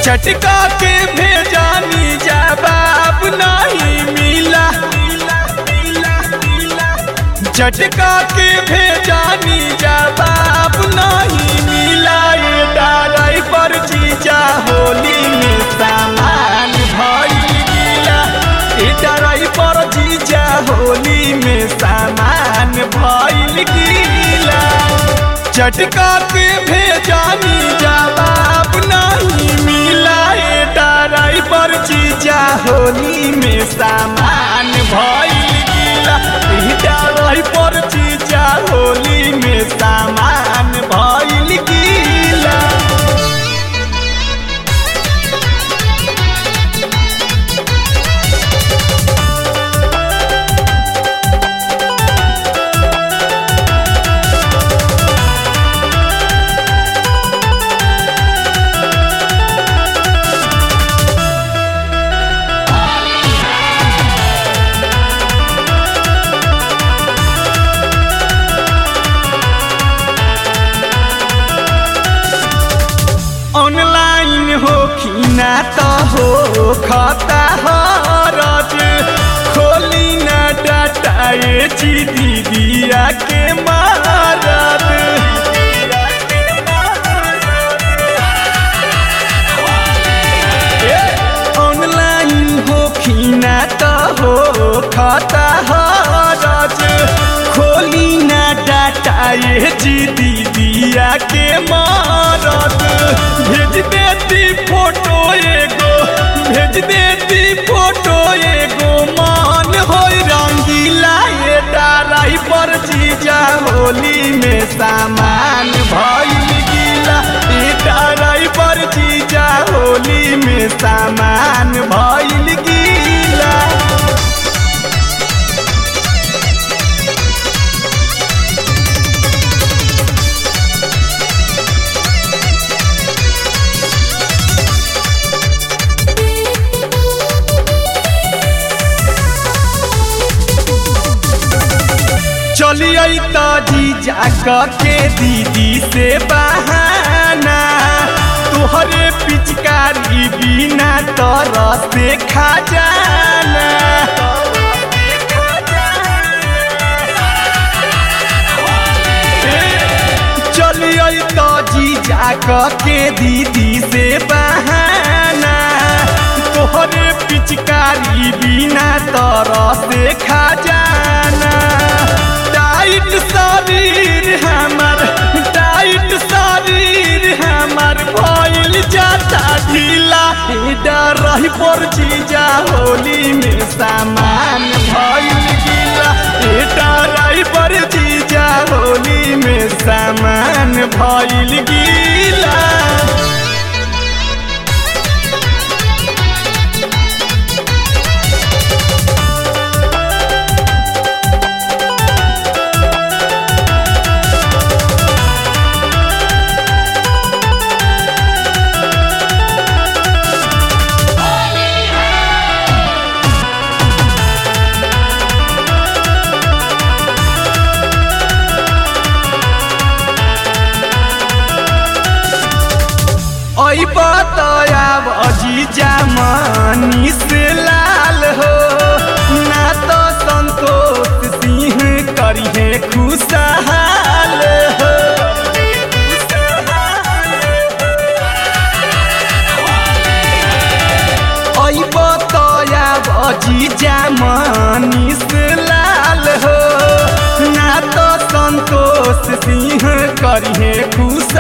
चटका के भेजानी जवाब नहीं मिला चटका के भेजानी जवाब नहीं मिला ये डाराई पर जीजा होली में सामान भइल गिला ये डाराई पर जीजा होली में सामान भइल गिला चटका के भेजानी जवाब नहीं मिला ये डाराई पर जीजा होली में सामान भइल गिला ये डाराई पर जीजा होली में सामान भइल गिला ऑनलाइन हो खीना तो हो खाता हरज खोली ना डाटा ये ची दीदिया के मारद ऑनलाइन हो खीना तो हो खाता हरज खोली ना डाटा ये जी दीदिया के मारद भेज देती फोटो एगो भेज देती फोटो एगो मान हो रंगीला ये डाराई पर जीजा होली में सामान भइल गीला ये डाराई पर जीजा होली में सामान भइल गीला चलिए तो जीजा के दीदी से बहाना तुहरे पिचकारी बिना तरह से खा जाना चलिए तो जीजा के दीदी से बहाना तोहरे पिचकारी बिना तरह से खा जाना टाइट शरीर हमर टाइट शरीर हमर भइल जाता ढीला डर रही पर जीजा होली में सामान भइल गिला डर रही पर जीजा होली में सामान भइल गिला ओई बतया अजीजा मनी से लाल हो ना तो संतोष सिंह करिहे खुशहाल हो ओई बतया अजीजा मनी से लाल हो ना तो संतोष सिंह करिहे खुश